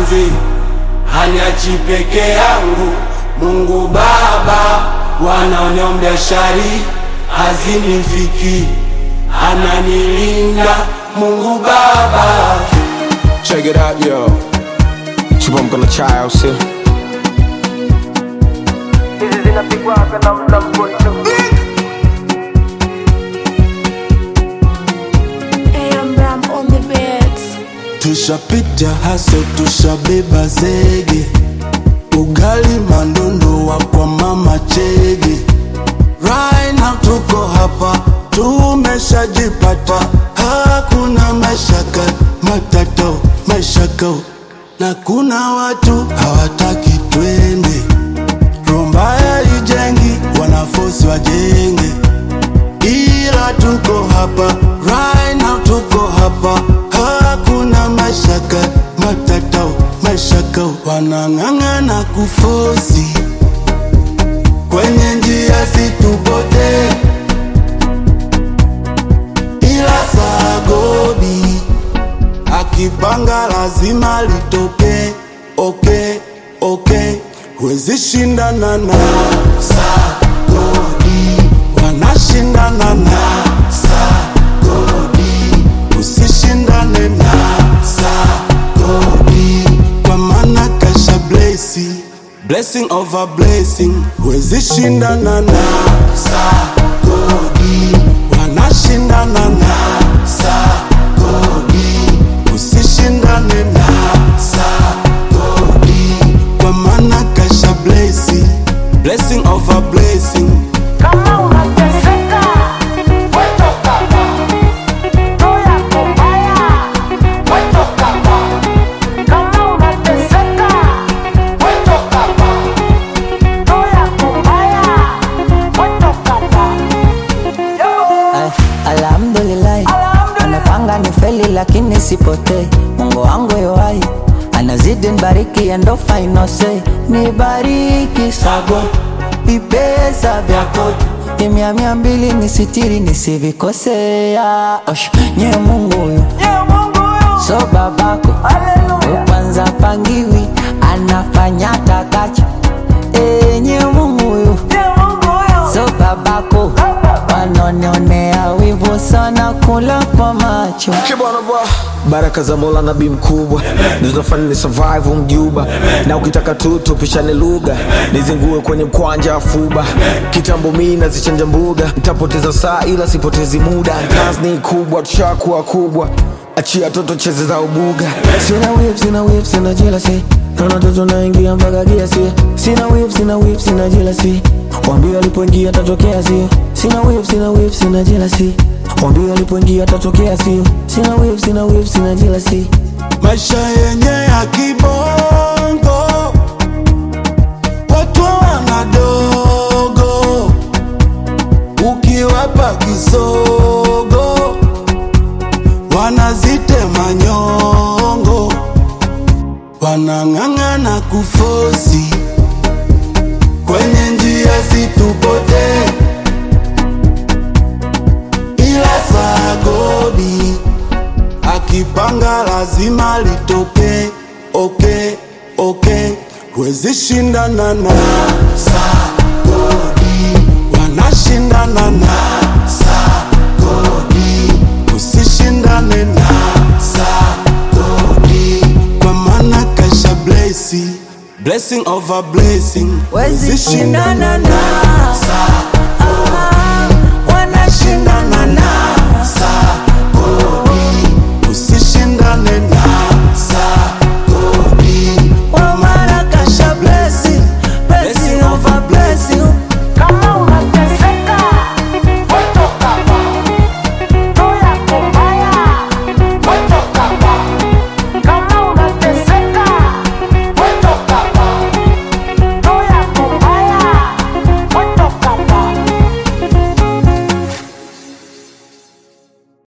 manzi haniachi peke yangu. Mungu Baba wanaoniombea shari hazinifiki, ananilinda Mungu Baba. Check it out, yo. Chibomko na chai au sio? hizi zinapigwa na mla mkono AM Ram on the beats. Tushapita haso, tushabeba zege, ugali mandondo wa kwa mama chege. Right now tuko hapa, tumeshajipata, hakuna mashaka matato mashaka, na kuna watu hawataki twende. Rombaya ijengi, wanafosi wajenge ila tuko hapa right now, tuko hapa, hakuna mashaka matatao mashaka, wanang'ang'ana kufosi kwenye njia situpote, ila sagodi akipanga lazima litoke. Okay, okay, huwezi shindana na sagodi, wanashindana na sagodi, usishindane na sagodi, kwa maana kasha blesi blessing over blessing, huwezi shindana na sagodi, wanashindana na sagodi, usishindane na sagodi, kwa maana kasha blesi blessing over blessing kama unateseka wetoka hapa roho yako mbaya wetoka hapa kama unateseka wetoka hapa roho yako mbaya wetoka hapa Ay, Alhamdulillah, anapanga ni feli lakini sipotei. Mungu wangu yoai anazidi nibariki, endo final say nibariki sago vipesa vyako imia mia mbili nisitiri nisivikosea. Osh, nye Mungu huyu Ye Mungu huyu so babako haleluya kwanza pangiwi anafanya takacho enye Mungu huyu Ye Mungu huyu so babako wanonionea wivu sana kula kwa macho Kibwana bwa baraka za Mola nabii mkubwa zinafanya ni survive mjuba, na ukitaka tu tupishane lugha, nizingue kwenye mkwanja afuba. Kitambo mimi nazichanja mbuga, nitapoteza saa ila sipotezi muda. Kazi ni kubwa, tushakuwa kubwa, achia toto cheze za ubuga. Sina whip, sina whip, sina jealousy Naona toto naingia mpaka kiasi Sina whip, sina whip, sina jealousy Wambie alipoingia tatokea sio Sina whip, sina whip, sina jealousy Wambie alipoingia tatokea sio Sina whip, sina whip, sina jealousy maisha yenye ya kibongo, watu wanadogo, ukiwapa kisogo wanazitema nyongo, wanang'ang'ana kufosi kwenye njia situpote, ila sagodi akipanga lazima litoke. Okay, okay, huwezi shindana na sagodi, wanashindana na sagodi, usishindane na sagodi, kwa maana kasha blesi blessing over blessing, Huwezi shindana na sagodi